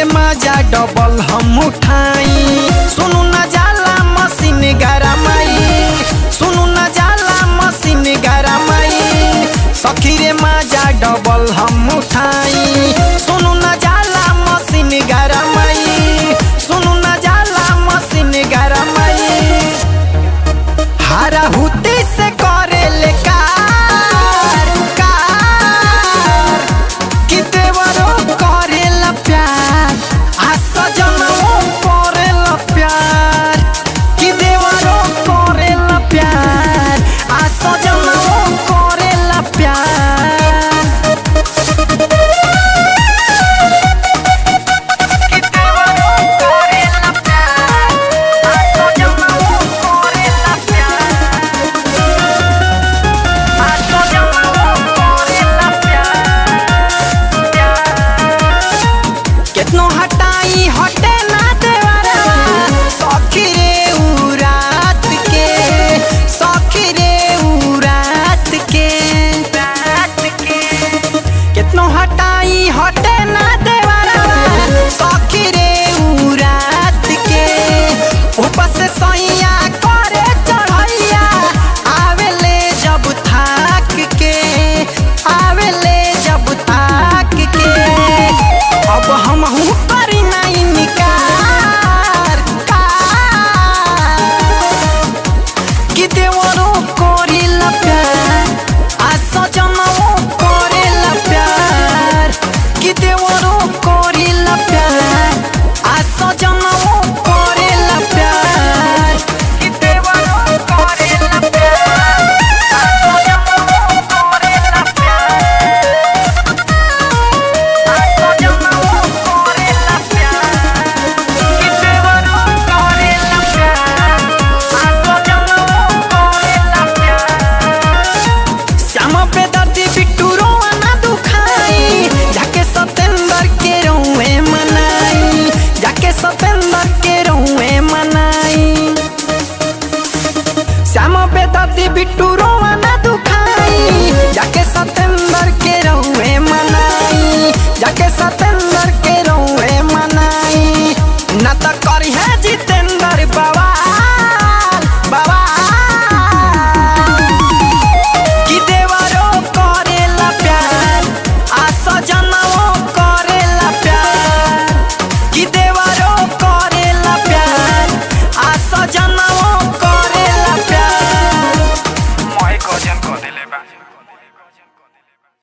मजा डबल हम उठाई सुनु न जाला मशीन गरमाई सुनु न जाला मशीन गरमाई सखी रे मजा डबल हम उठाई सुनु न जाला मशीन गरमाई सुनु न जाला मशीन गरमाई हारा हुती से करे ले कार कार कि देवरो करे ला प्यार आ सजनवो करे ला प्यार कि देवरो करे ला प्यार आ सजनवो करे ला प्यार कि देवरो करे ला प्यार आ सजनवो करे ला प्यार आ सजनवो करे ला प्यार केतनो हटाई हट